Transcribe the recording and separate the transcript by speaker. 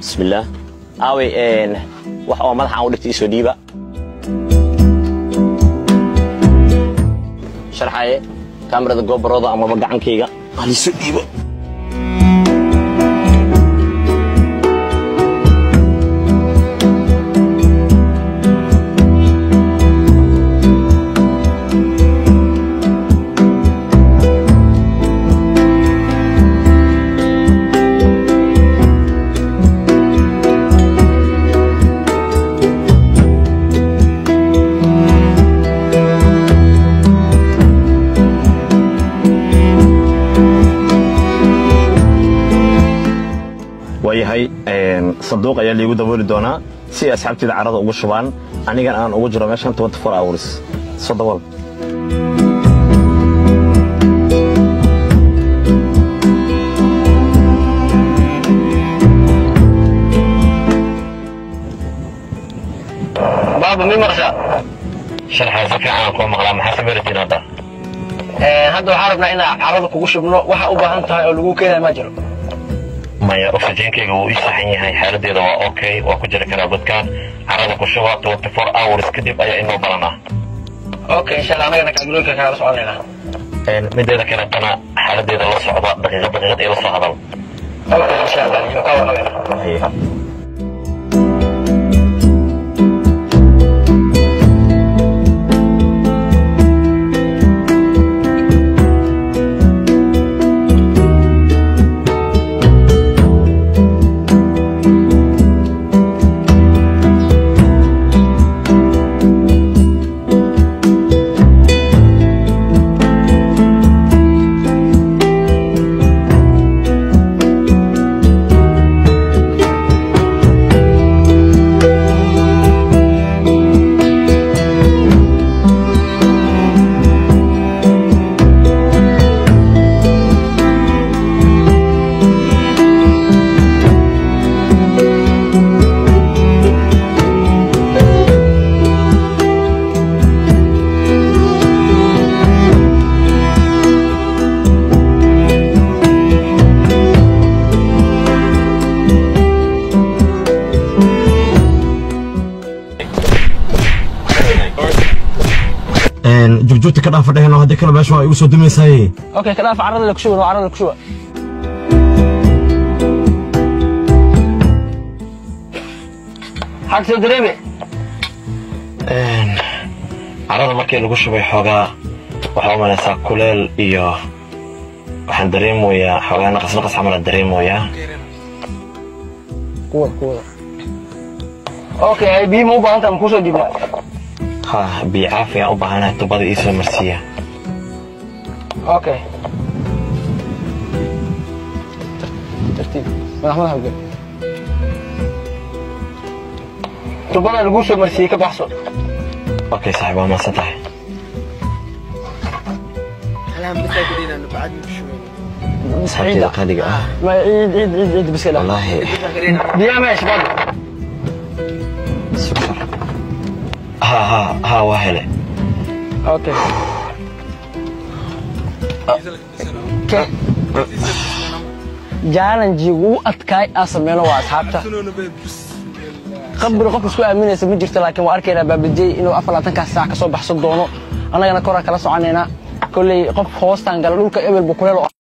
Speaker 1: bismillaah aaway wax oo madaxa u dhigta isoo dhiiba sharxaye kaamirada goobarooda amaba gacankayga haliiso dhiibo waayahay sanduuq ayaa liigu dabooli doonaa si ay asxaabteyda carrada ugu shubaan anigan aan ugu jiro meeshan hours soo dabool
Speaker 2: baaba mi maqsha
Speaker 1: sharxaa si fiican aan kuu maqlaa maxaa samayratiin hadda
Speaker 2: hadda waxaan rabnaa inaan carrada kugu shubno waxa u baahan tahay oo lagu keenaya ma jiro
Speaker 1: maya oxygenkayga wuu ii saxan yahay xaaladeeda waa okay waa ku jiri karaa godkaan carrada ku shuba hours kadib ayaa inoo balanaa
Speaker 2: okay insha allah anagana kaabilooyinka kagala soconaynaa
Speaker 1: mideeda kaletana xaaladeeda la socda daqiiqad daqiiqad ila soo hadal
Speaker 2: okay insha allah iyo ka warqabeyna
Speaker 3: jugjuugta ka dhaafa dheheno haddii kale meesha waa igu soo dumaysaye
Speaker 2: okay ka dhaafa carrada la ku shuba no carrada la ku shuba xag soo dareeme
Speaker 1: carrada markii lagu shubay xoogaa waxaa u malaysaa kuleel iyo waxaan dareemoyaa xoogaa naqas naqas camalaan dareemoyaa
Speaker 2: kuwada kuwada okay ay biyo ma u baahan tahay ma kusoo dhiibnaa
Speaker 1: ha biyo caafi aan u baahanahay tubada ii soo marsiiya
Speaker 2: okay tartiib madax madax ugal tubada lagu soo marsiiyey ka baxso
Speaker 1: okay saaxiib waa maasan tahay asxaabteyda qaaliga ah
Speaker 2: ma ciid ciid ciid ciid biska dhaa
Speaker 1: wallaahi
Speaker 2: biyaha meesha baad
Speaker 1: sukar ha ha ha waa hele
Speaker 2: okay challenge ugu adkaay aan sameyno waa asxaabta qabri qof isku aaminaysa ma jirto laakiin waa arkaynaa baabajey inuu afar labaatankaas saac ka soo baxsan doono annagana koraan kala soconaynaa kolley qof hoostaan gala dhulka ebel buu kuleel